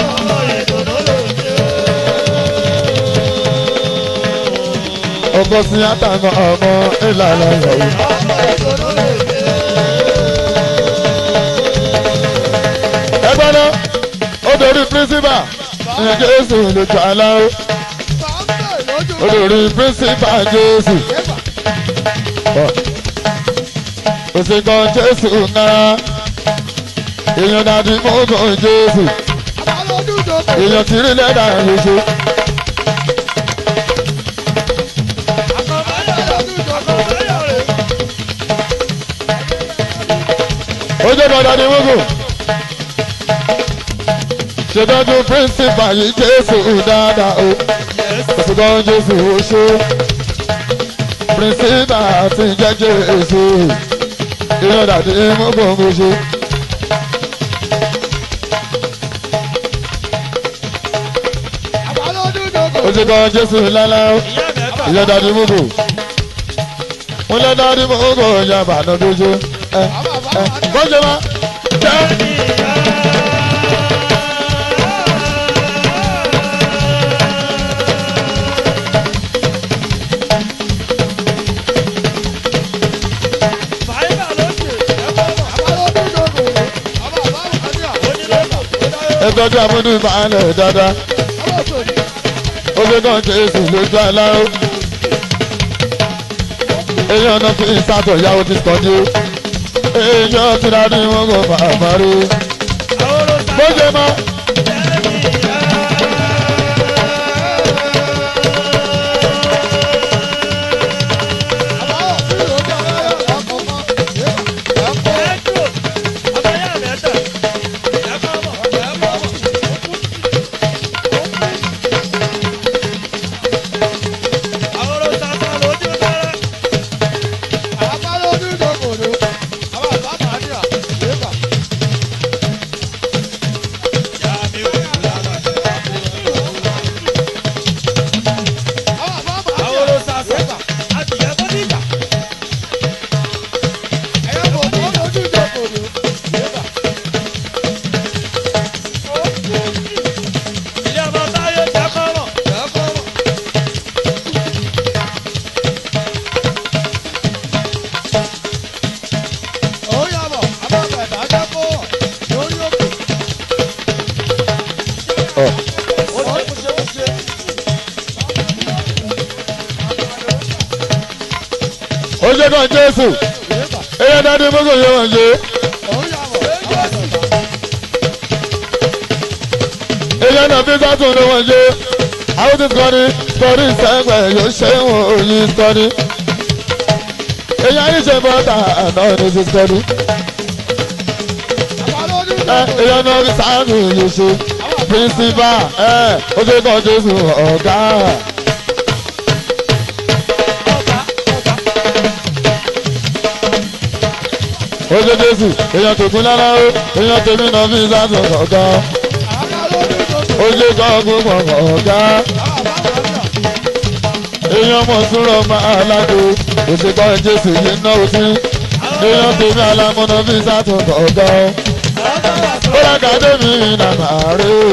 ọgbọ́n sí àtàwọn ọmọ ìlànà ìyàwó. ẹgbẹ́ náà ó dorí pírísìpà ìyẹn jésù lójú aláwọ̀ ó dorí pírísìpà jésù. òsèkọ jésù náà èèyàn dàdí mọ́gàn jésù èèyàn tìrí lẹ́dà lóṣù. ojú dandan ni wúgù ṣètọ́jú píríncípà yìí jésù dáadáa o òṣùgbọ́n jésù ó ṣe píríncípà ti jẹ́ jésù ìyọ̀n dàdí mọ́gbọ̀n ó ṣe. òṣùgbọ́n jésù lálá ìyọ̀n dàdí mọ́gbọ̀n wọ́n lé dàdí mọ́gbọ̀n yàrá nàdójú ẹ ẹ kọ́jọ́ ma jẹ́. ẹgbẹ́jọ́ amúdú ìbálẹ̀ dáadáa ó gbé kan jésù lójú aláwọ̀ èèyàn náà fi sátọ̀ ìyàwó ti sọ́jú èèyàn ti rà ní wọn kò bàbá rí bó ṣe mọ́. ó ṣe kan jésù èèyàn dáadé mọ́kò yẹ wọ́n ṣe. èèyàn náà fi sátún ló wọ́n ṣe. àwọn ti sọ́ni sọ́ni sẹ́gbẹ̀ yóò ṣe wọ́n òyìn sọ́ni. èèyàn yìí ṣe bọ́tà náà ní ti sọ́ni. èèyàn náà fi sáàmì yìí ṣe. pírísìpà ó ṣe kan jésù ọ̀gá. ojú jésù èèyàn tòkun lára ó èèyàn tèmi náà fi sátún ọ̀gá. ojú kan gbogbo ọ̀gá. èèyàn mọ̀ súnrọ̀ máa lágbo òṣèkọ́ jésù yìí náà sí. èèyàn tèmi alámúná fi sátún ọ̀gá. ó lákàdé mi nàmà rí o.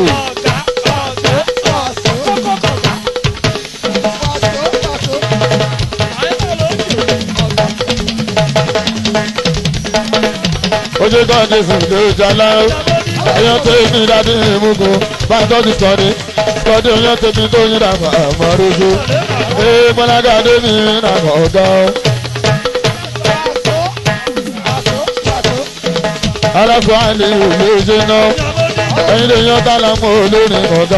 ojú lórúkọ jésù ló jala ó èèyàn tó mi dáadé ìmúgo bá a tọ́jú sọ́ni sọ́ni èèyàn tó mi tó yín dàgbà àmọ́ rojo ee gbọ́lága dé mi dàgbà ọ̀gá ó. alákò àlè òye ṣe ná ẹyin lè yan tálà mọ́ olórin ọ̀gá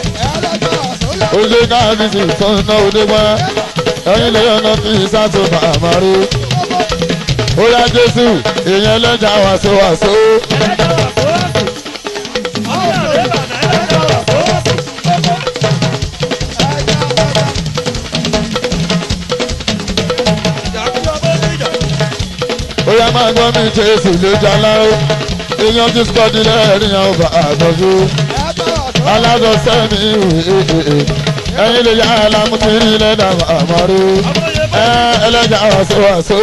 ó ṣe káàbíyèsí tó ń ná òde wá ẹyin lè yan náà fi sátò màmá rí ó yá jésù èèyàn lẹ́jà wàṣọ wàṣọ. ó yá máa gbọ́ mi jésù ló jalá ó èèyàn tí sọ́ọ́dí lẹ́rìn àwọn bá àtọ́jú alágọ̀ sẹ́mi ìwé ẹ̀yin lè yá alámútìrí lẹ́dà àmọ́rí ẹlẹ́jà wàṣọ wàṣọ.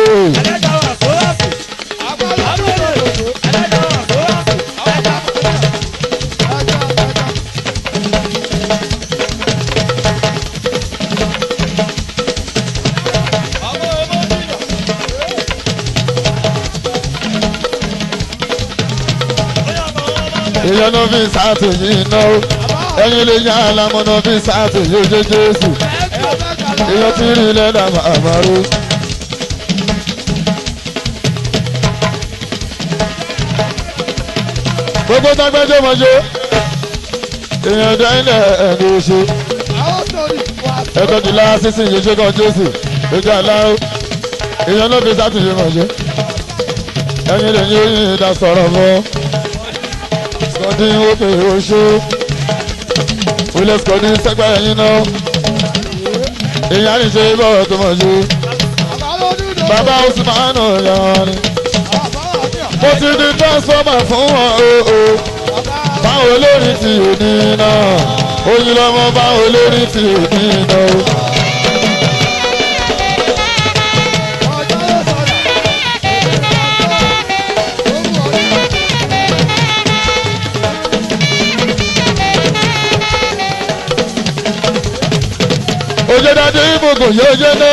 èèyàn náà fi sáàtì yìí ná ó ẹ̀yin lè yá alámúná fi sáàtì yóò jẹ́ jésù èèyàn tí rí lẹ́dà àmọ́rí. gbogbo tágbẹ́jọ́ mọ́jọ́ èèyàn dáínlẹ̀ ẹ̀ẹ́dì oṣù ẹ̀kọ́ ti lára sísì yìí ṣe kan jésù lójú aláwọ̀ èèyàn náà fi sátìyẹ mọ̀jẹ́ ẹ̀yin lè ní oyin ìdá sọ̀rọ̀ mọ́ skọ́dí wọ́pẹ̀ oṣù wílẹ̀ skọ́dí sẹ́gbẹ́ ẹ̀yin náà èèyàn ní ṣe bọ́ọ̀ tó mọ̀jẹ́ bàbá Usman ọ̀yàn ni mo ti di transformer fún wọn o o báwo lórí ti òní náà oyin lọmọ báwo lórí ti òní náà o. oye dade ibùkún yóò yé ná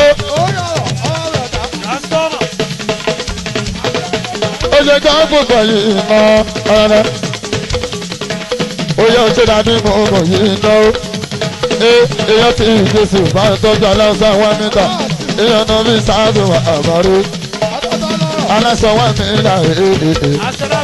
oye ká gbùkún yìí ná ọ̀rẹ́ oye oye dade ibùkún yìí ná o ee èèyàn ti ìgbésù bá ń tọ́jú aláṣọ àwọn mítà èèyàn náà fi sáàdùn àmọ́rí aláṣọ wọn mítà ee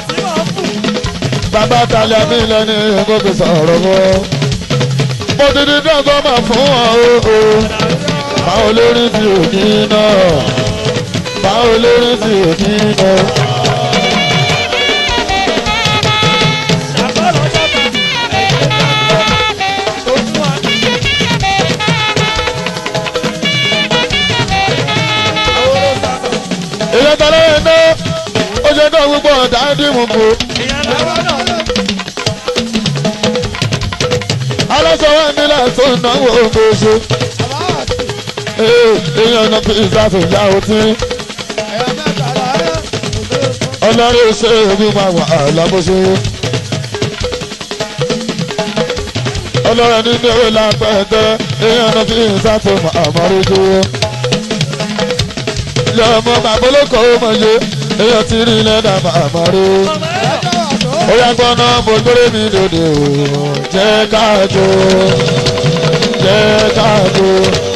bàbá talẹ̀ mi lẹ́ni gbogbo sọ̀rọ̀ mọ́ mo ti di dọ́gbọ́n mà fún wọn o o báwo lórí ti òní náà báwo lórí ti òní náà. èyí tọ́lá yẹn ná ó ṣe kọ́ gbogbo ọ̀dà dìmú kù. aláṣọ wa nílẹ̀ tó náwó oṣù. èèyàn náà fi ìsàfù ìyá òtí. ọlọ́rin ṣe ogun máa wà lábóṣe. ọlọ́rin nínú ìwé lápẹ́ẹ́tẹ́ èèyàn náà fi ìsàfù àmọ́rújú. lọ́mọ bàbólókò mọ̀ye èèyàn ti rí lẹ́dà àmọ́rú. ó yá gbọ́ná mo gbére mi dòde o jẹ́ káàjó jẹ́ káàjó.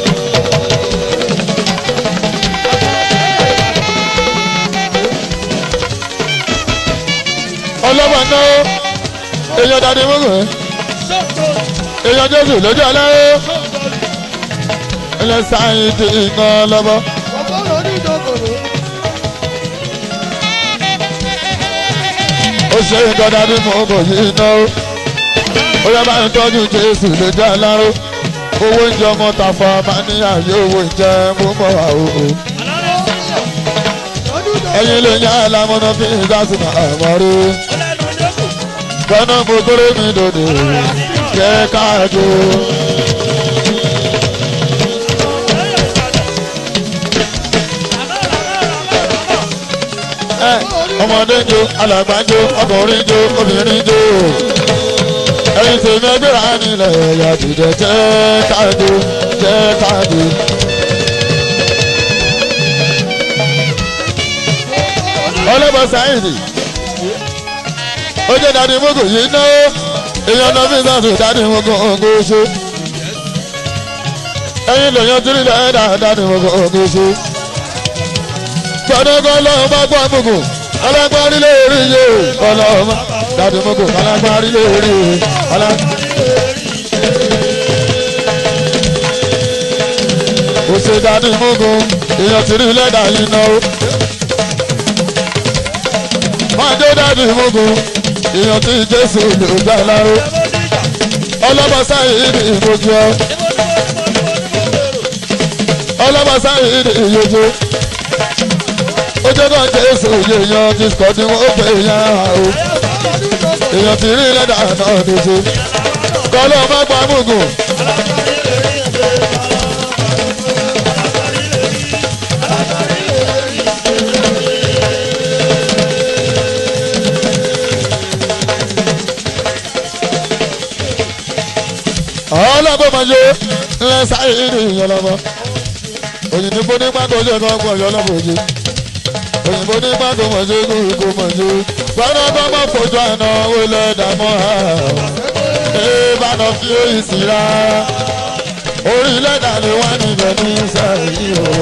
ọlọ́wọ́ náà èèyàn dàdí mọ́gàn èèyàn jésù lójú aláwọ̀ ilẹ̀ sáyìn ti iná lọ́wọ́. ó ṣe nǹkan dàdí mọ́gàn yìí náà ó yẹ bá ń tọ́jú jésù lójú aláwọ̀ owó oúnjẹ ọmọ tàfà máa ní àyè owó ìjẹ mú mọ́ àwòrán ẹ̀yin lè yá alámọ́nà bí ìdásùn àmọ́rí gbọ́nà mo kórè mi dòdò jẹ́ káàdó. ọmọdé ń jó alàgbà ń jó ọkùnrin ń jó obìnrin ń jó ẹ̀yin tèmi ẹgbẹ́ra nílẹ̀ ẹ̀yà dìde jẹ́ káàdó jẹ́ káàdó. ọlọ́bọ̀ sáyẹ̀dì ó jẹ́ dadi mogo yìí náwó èèyàn náà fi sàtò dadi mogo ògo ṣe ẹyin lèèyàn tìrì lẹ́ẹ̀dá dadi mogo ògo ṣe gbọdọ̀gbọ́ lọ́wọ́ bá gbọ́ mogo alágbárí lè rí iye ọlọ́mọ dadi mogo alágbárí lè rí iye ọlọ́mọ. ó ṣe dadi mogo èèyàn tìrì lẹ́ẹ̀dá yìí náwó máa dé dadi mogo èèyàn tí jésù lè gbà láró ọlọ́mọsá yìí ní ìmojú ọ ọlọ́mọsá yìí ní ìyojú ojú kan jésù yèèyàn ti sọ ní wọ́n pè yàn án o èèyàn ti rí lẹ́dà náà ní ṣe kọ́lọ́ má pa mugun ọlọ́gbọ́n máa yé ńlẹ́ sáyé ní ìyọlọ́mọ òyìnbó ní pàtó ṣe kọ́ ọgbọ̀n ìyọlọ́mọ òye òyìnbó ní pàtó mọ̀ ṣe kú ikú mọ̀ ṣe gbọ́dọ̀ bá mọ̀ fojú àná wọlé dàmọ́ ha ee bànà fi èyí sí ra orílẹ̀ èdè ni wọ́n níbẹ̀ ní sẹ́yìn o.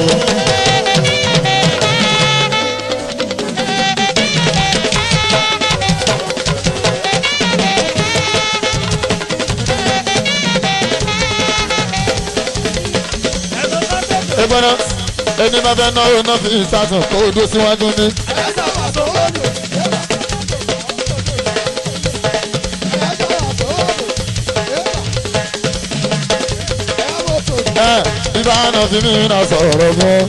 ìgbọ́nà ẹni máa fẹ́ náwó náà fi ìsàtàn kó o dó síwájú ní. ẹ ibà náà fi mí náà sọ̀rọ̀ gan.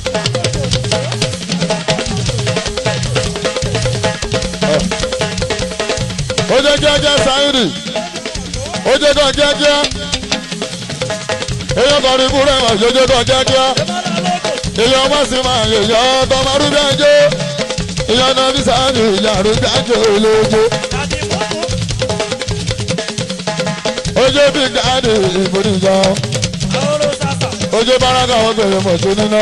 ó jẹ́ jẹ́jẹ́ sáyidì ó jẹ́ kan jẹ́jẹ́ èèyàn kan ní kúrẹ́ wà jẹ́jẹ́ kan jẹ́jẹ́ èèyàn ọmọ sì máa yè yọ ọtọ máa rúbí ẹjọ́ èèyàn náà fi sáyidì ìyá rúbí ẹjọ́ olóòjó. ojú bí dáàdì ìbòdìjọ ojú báraka wọn gbèrè mọ̀tò nínú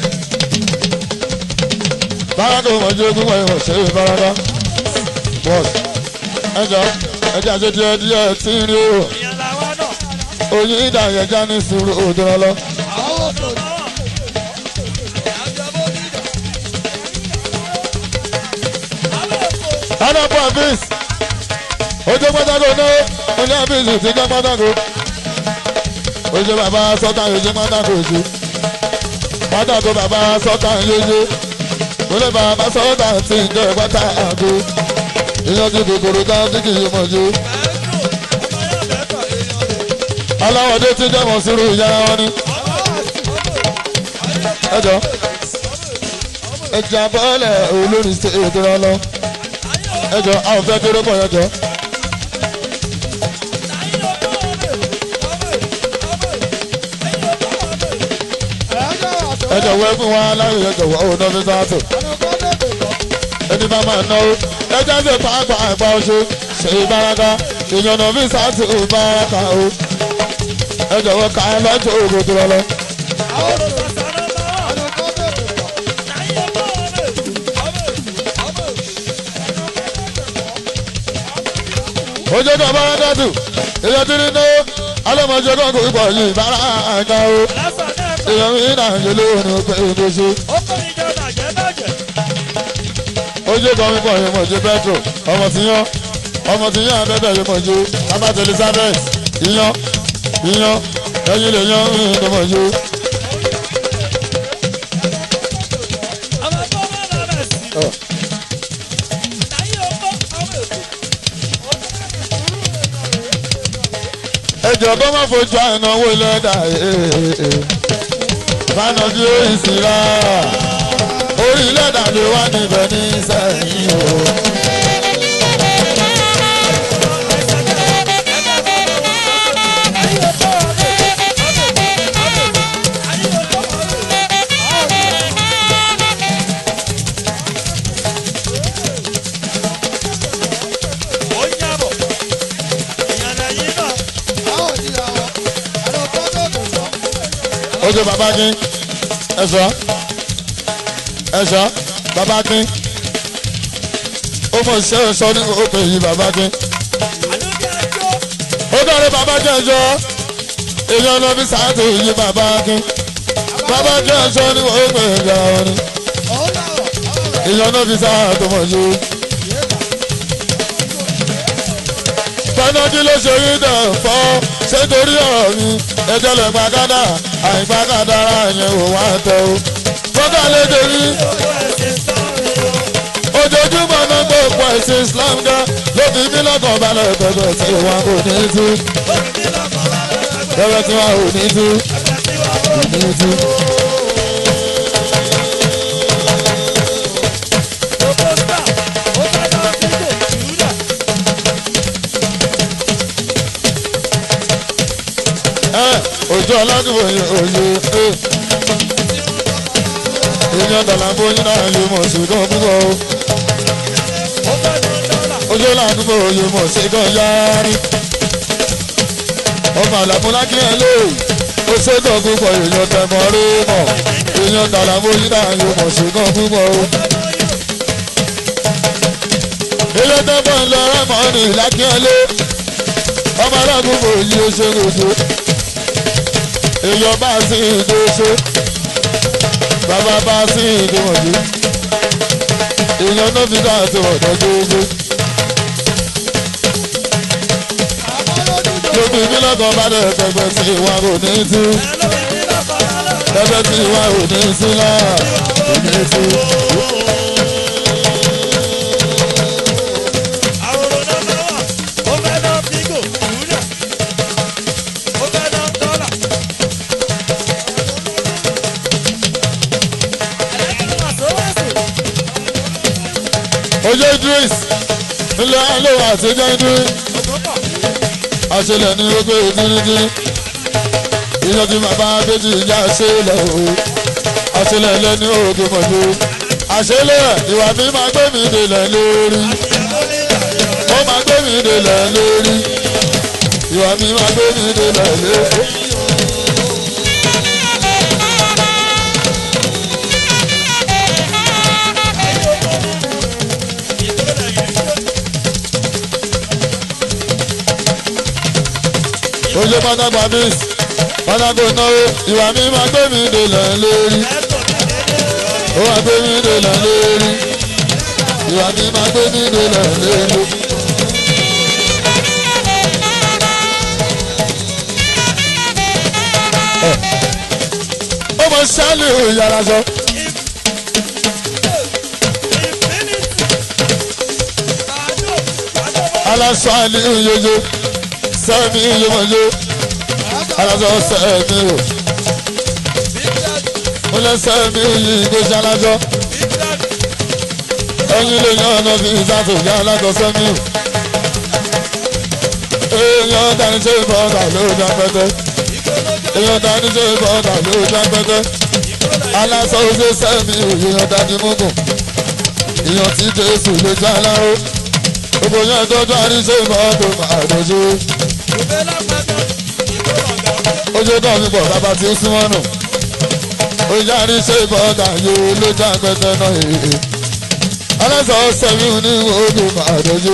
báraka mọ̀tò ogún wọ̀nyí wọ̀ ṣe é báraka bọ́ọ̀sì ẹjọ́ ẹjọ́ àti díẹ̀ díẹ̀ tí ń rí o oyin ìdàyẹ̀já ní sùúrù òdòrán lọ. Ana bọ àfíìs. Ojú pátákó náà, mo ní àfíìs ti jẹ́ pátákó. Ojú bàbá sọ́tà ojú pátákó ojú. Pátákó bàbá sọ́tà yéyé. Olé bàbá sọ́tà ti ń jẹ́ pátákó. Ìyànjú kòkòrò tá tí kì í mọ̀ jù. Aláwọ̀dé ti jẹ́ mọ̀ sírù ìyá wọn ni. Ẹ jọ. Ẹja bọ́ọ̀lẹ̀ olórí ṣe ètò rẹ lọ ẹjọ àwọn fẹ́ kéré pọ̀ yẹjọ. ẹjọ wẹ fún wa láyé ẹjọ wọ òun náà fi sáàtò ẹni bá máa náwó ẹjọ ń ṣe pàápàá àgbà ọṣù ṣe ìbáraka ìyànnà fi sáàtò ìbáraka o ẹjọ wọ ká lọ́jọ́ ògùn tó lọ. ojú tó bá dàtú èyàn tí nínú alọ́mọdé kan kò pọ̀ yìí bára àga o èyàn mi náà ń yẹlé òní pé èdè ṣe. ojú kan mi pọ̀ yìí mọ̀ jẹ́ petro ọmọ tí yán ọmọ tí yán abẹ́bẹ̀ yìí mọ̀ jẹ́ abájọ elizabeth yíyan yíyan ẹyin lè yan mí ní mọ̀ jẹ́. ẹjọ bá má fojú àìnáwó lẹ́dà bánà bí ó ìsìnra orí lẹ́dà ló wà níbẹ̀ ní sẹ́yìn o. ojú bàbá kín ẹ̀ṣọ́ ẹ̀ṣọ́ bàbá kín ó mọ̀ ṣe é sọ ní òpè yìí bàbá kí. ó dọ̀rẹ́ bàbá kẹjọ èèyàn lọ fi sáàtò yìí bàbá kí. bàbá kẹjọ ní òpè ìgbà wọn ni èèyàn náà fi sáàtò mọ̀ yìí. tọ́nàjì ló ṣe rí dẹ̀ fọ́ ṣé torí ọ̀rọ̀ mi ẹjọ́ lè gbàgádà àìgbàgádà ara yẹn ò wá tọ́ o. fọ́tà lè dérí ojoojúmọ́ náà gbé òpó ẹ̀sìn Islam dá ló fi mí lọ́kàn balẹ̀ pẹ̀pẹ̀ tí wọn kò ní tú pẹ̀pẹ̀ tí wọn ò ní tú kò ní tú. ẹ ojú ọlọ́dúnrún yìí òye ẹ èèyàn dàlámbó yín náà lè mọ̀ sí gan púpọ̀ o ojú ọlọ́dúnrún òye mọ̀ sí gan yáárí ọmọ àlàmúlá kí ẹ lè ó ṣètò púpọ̀ èèyàn tẹ̀mọ́ rí mọ̀ èèyàn dàlámbó yín náà lè mọ̀ sí gan púpọ̀ o. ilé tẹ́fọ́ ń lọ rẹ́mọ̀ ní ìlàkíọ́lé ọmọ alágúnbò yìí ó ṣe lójú èèyàn bá sí ìdóṣe bàbá bá sí ìdíwọ̀njú èèyàn náà fi ká àti ọ̀dọ́ gbogbo. lóbi mi lọ́kàn bá dẹ̀ pẹpẹ tí ìwà kò ní tú pẹpẹ tí ìwà kò ní tú náà kò ní tú. ojú idris ilé alówó àtijọ́ idris àṣẹlẹ̀ ní gbogbo ìdírídí ìyẹn tí bàbá abéjì ìjà àṣẹlẹ̀ o àṣẹlẹ̀ lẹ́ni òògùn mọ̀jú àṣẹlẹ̀ ìwà mi máa gbé mi délẹ̀ lórí ó máa gbé mi délẹ̀ lórí ìwà mi máa gbé mi délẹ̀ lórí. oye pátákó abis pátákó náwó ìwà mi máa gbé mi délẹ̀ lórí ó máa gbé mi délẹ̀ lórí ìwà mi máa gbé mi délẹ̀ lórí. ó mọ sálì ìyára sọ. aláṣọ àlè ìyẹyẹ sẹ́mi yomọ̀yé alájọ sẹ́mi o mo lẹ sẹ́mi yìí gbèsè alájọ ẹyin lè yan ọ̀nà bíi ìsàtò ìyá alájọ sẹ́mi o èèyàn dání ṣe bọ́ọ̀dà ló dá pẹ́tẹ́ èèyàn dání ṣe bọ́ọ̀dà ló dá pẹ́tẹ́ aláṣọ oṣù sẹ́mi o èèyàn dání múgùn èèyàn tí jésù lè já aláró gbogbo yẹn tọ́jú àríṣe mọ́tò máa dojú ojú kan mi bọ̀ bàbá tí ó súnmọ́ nù ojú àríṣe bọ́ọ̀dà yóò lójú àpẹtẹ náà èè aláṣọ sẹ́mi ní odò máa dojú.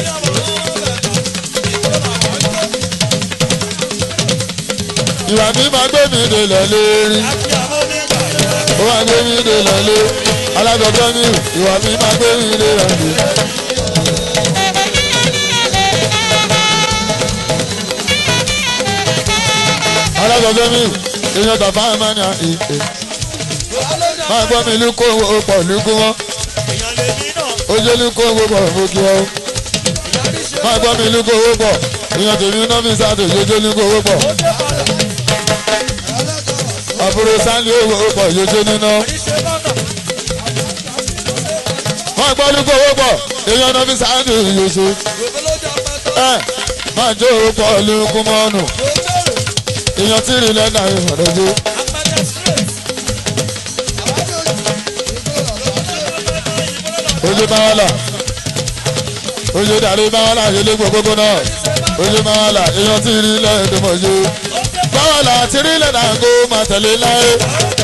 ìwà mi máa gbé mi délẹ̀ lérí ó máa gbé mi délẹ̀ lé aláṣọ sẹ́mi ìwà mi máa gbé mi délẹ̀ lé. alágbàgbé mi èèyàn tàfà mẹ́ni ìpè máa gbọ́ mi lukó owó pọ̀ lukú wọn ojú lukó owó pọ̀ mo kí ọ máa gbọ́ mi lukó owó pọ̀ èèyàn tèmi náà fi sáà tó yójú lukó owó pọ̀ àbúrò sáńlì owó pọ̀ yójú níná máa gbọ́ lukó owó pọ̀ èèyàn náà fi sáà tó yójú ẹ máa jó owó pọ̀ lukú mọ́nù èèyàn tí rí lẹ́nà ìfọ̀dọ́jú. ojú báwọ́là ojú dàrí báwọ́là yẹlé gbogbo náà ojú báwọ́là èèyàn tí rí lẹ́ẹ̀dọ́mọ̀jú. báwọ́là tí rí lẹ́nà kó máa tẹ̀lé láyé